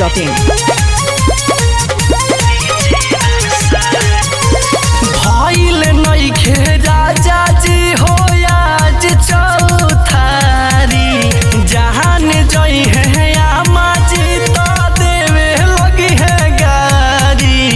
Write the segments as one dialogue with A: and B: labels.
A: biharmasti.in
B: भइल नइखे राजा जी हो आज चौथारी जहान जई है आमा जी तो देवे लगी है गारी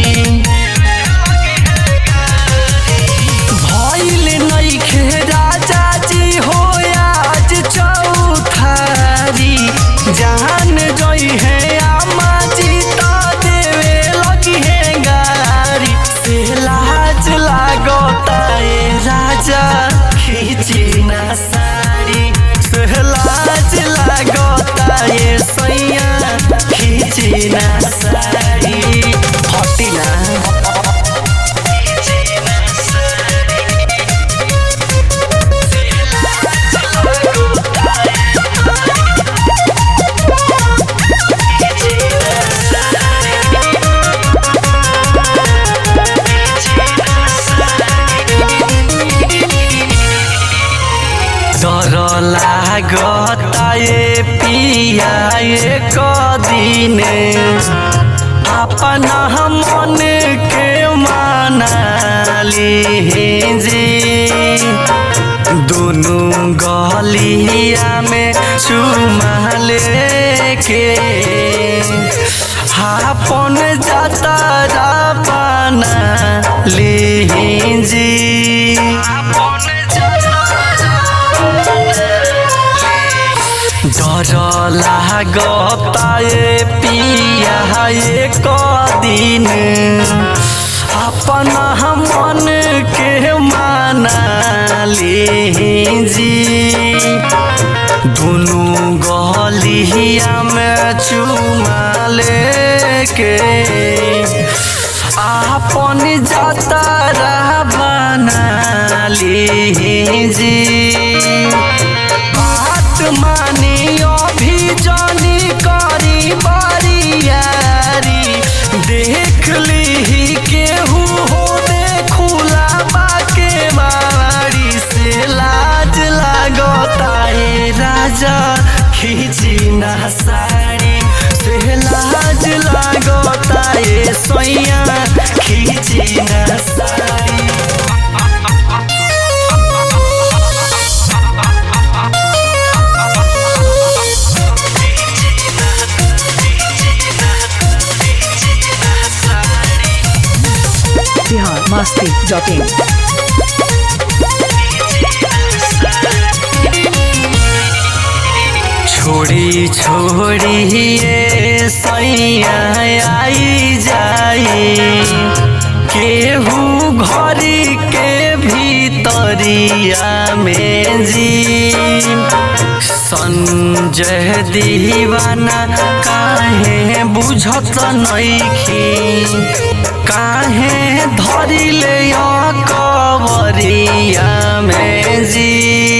B: भइल नइखे राजा जी हो आज चौथारी जहान जई है आमा जी तो देवे लगी है गारी से लाज लागता ए राजा खींची ना साड़ी से लाज लागता ए सैया खींची ना साड़ी हटी ना डर लागता ये पिया ये कदिने अपना मन के मानाली जी दोनों गलिया में चुमा लेके आपन जाता बना लीजी डर लागता ये पिया ये कदिन अपना मन के माना लीजी दोनों गलिया में चुमा लेके आपन जाता बना लीजी बात मानी अभी जानी करी बारियारी देख ली केहू हो देखूला बाके बारी से लाज लागता ए राजा खींची ना साड़ी से लाज लागता ए सोइया खींची ना साड़ी
A: biharmasti.in
B: छोड़ी छोड़ी ये सैया आई जाई केहू घरी के भीतरिया में जी संजय दीवाना काहे बुझत नइखी काहे धरिले कवरिया में जी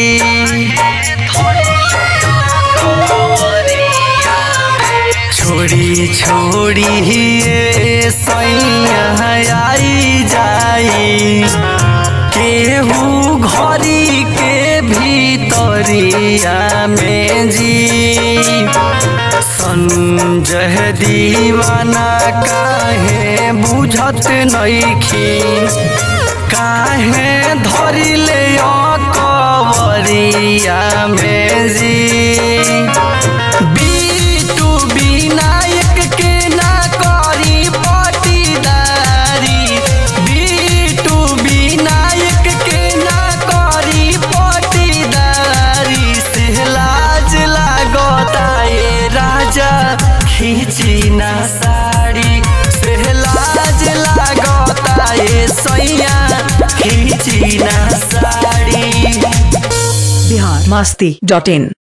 B: छोड़ी छोड़ी ये सैया आई जाई केहू घरी के भीतरिया में जी संजय दीवाना काहे बुझत नइखी काहे धरिले कवरिया में जी बीटू विनायक के ना करी पटीदारी बीटू विनायक के ना करी पटीदारी से लाज लागता ए राजा खींची ना साड़ी से लाज लागता ए सैया खींची ना साड़ी
A: biharmasti.in